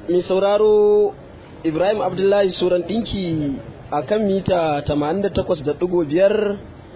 mai sauraro ibrahim abdullahi suran ɗinki a kan mita 88.5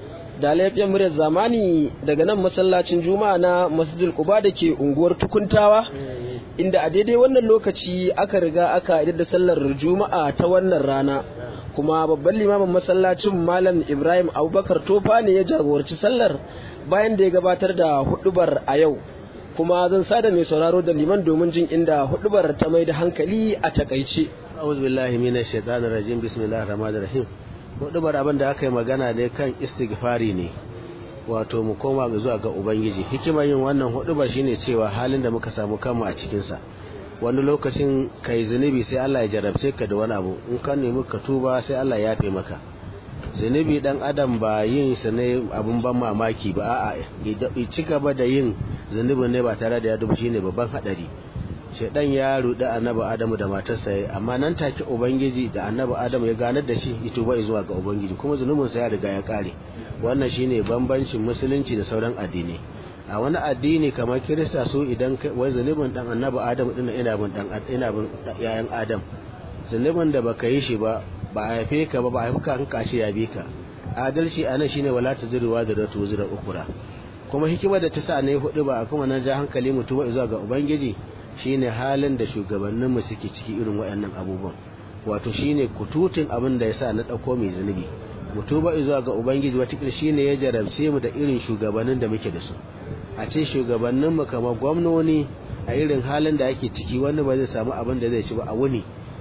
da laifin muryar zamani daga nan masallacin juma'a na masjidil kuba da ke unguwar tukuntawa inda a daidai wannan lokaci aka riga aka idar da sallar juma'a ta wannan rana kuma babban limamin masallacin malam ibrahim abubakar tofa ne ya jagoranci sallar bayan da ya gabatar da hudubar a yau kuma zan sada mai sauraro da liman domin jin inda hudubar ta mai da hankali a takaice a'udhu billahi minash shaitanir rajim bismillahir rahmanir rahim hudubar abin da aka yi magana ne kan istighfari ne wato mu koma zuwa ga ubangiji hikimar yin wannan hudubar shine cewa halin da muka samu kanmu a cikin sa wani lokacin kai zunubi sai Allah ya jarabce ka da wani abu in ka nemi ka tuba sai Allah ya yafe maka zunubi dan adam ba yin sa ne abun ban mamaki ba a'a ya ci gaba da yin zunubin ne ba tare da ya dubu shine babban hadari shedan ya rudi annabi adamu da matarsa amma nan take ubangiji da annabi adamu ya ganar da shi ya tuba zuwa ga ubangiji kuma zunubin sa ya riga ya kare wannan shine bambancin musulunci da sauran addini a wani addini kamar kirista su idan wai zunubin dan annabi adamu din ina bin dan ina bin yayan adam zunubin da baka yi shi ba ba a haife ka ba ba a haife ka kashi ya bi ka adalci anan shine wala tazruwa da ratu zura ukura kuma hikimar da ta sa ne hudu ba kuma na ja hankali mutum zuwa ga ubangiji shine halin da shugabanninmu suke ciki irin waɗannan abubuwan wato shine kututun abin da yasa na ɗauko mai zunubi mutuba zuwa ga ubangiji watakila shine ya jarabce mu da irin shugabannin da muke da su a ce shugabanninmu kamar gwamnoni a irin halin da ake ciki wani ba zai samu abin da zai ci ba a wuni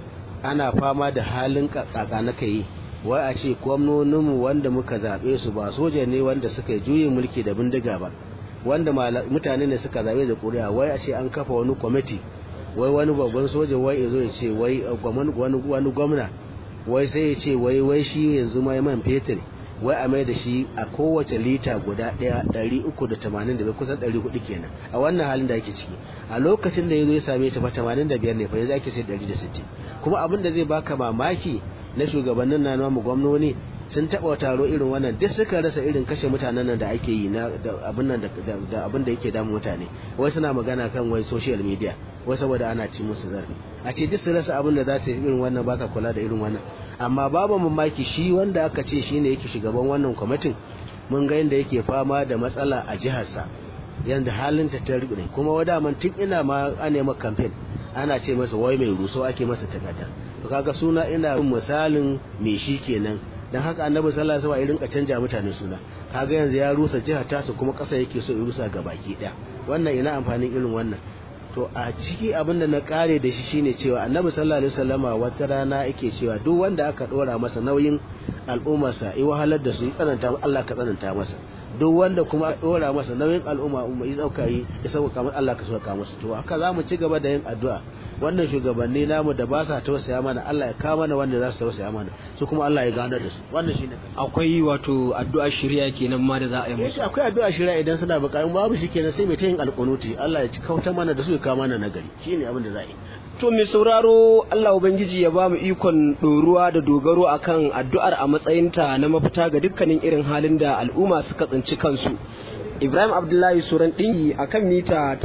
ana fama da halin kaka na kai wai a ce gwamnoninmu wanda muka zaɓe su ba soja ne wanda suka yi juyin mulki da bindiga ba wanda mutane ne suka zaɓe da ƙuri'a wai a ce an kafa wani kwamiti wai wani babban soja wai ya zo ya ce wai wani gwamna wai sai ya ce wai wai shi yanzu mai man fetur wai a mai da shi a kowace lita guda ɗaya ɗari uku da tamanin da bai kusan ɗari hudu kenan a wannan halin da ake ciki a lokacin da ya zo ya same ta fa tamanin da biyar ne fa yanzu ake sai ɗari da sittin kuma abin da zai baka mamaki na shugabannin na namu gwamnoni sun taɓa taro irin wannan duk suka rasa irin kashe mutanen nan da ake yi na abin nan da abin da yake damun mutane wai suna magana kan wai social media wai saboda ana ci musu zarfi a ce duk su rasa abin da za su yi irin wannan baka kula da irin wannan amma babu mamaki shi wanda aka ce shine yake shugaban wannan kwamitin mun ga yadda yake fama da matsala a jiharsa yanda halin ta ta ne kuma wadaman tun ina ma ana maka campaign ana ce masa wai mai ruso ake masa takarda to kaga suna ina misalin me shi kenan dan haka annabi sallallahu alaihi wasallam ya rinka canja mutane suna kaga yanzu ya rusa jihar tasu kuma kasa yake so ya rusa ga baki daya wannan ina amfanin irin wannan to a ciki abin da na kare da shi shine cewa annabi sallallahu alaihi wasallama wata rana yake cewa duk wanda aka dora masa nauyin al'ummarsa ya wahalar da su ya tsananta Allah ka tsananta masa duk wanda kuma dora masa nauyin al'umma umma ya dauka yi ya sauka masa Allah ka sauka masa to haka zamu ci gaba da yin addu'a wannan shugabanni namu da ba sa tausaya mana Allah ya kawo mana wanda za su tausaya mana su kuma Allah ya gano da su wannan shine akwai wato addu'a shirya kenan ma da za a yi musu akwai addu'a shirya idan suna bukatun babu shi kenan sai mai ta yin alƙunuti Allah ya ci kauta mana da su ya kawo mana nagari shine abin da za a yi to mai sauraro Allah ubangiji ya ba mu ikon ɗoruwa da dogaro akan addu'ar a matsayinta na mafita ga dukkanin irin halin da al'umma suka tsinci kansu Ibrahim Abdullahi Suran ɗingi a kan mita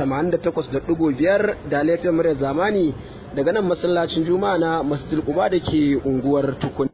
88.5 da laifin murya zamani daga nan masallacin Juma'a na Masjid Quba da ke unguwar Tukun.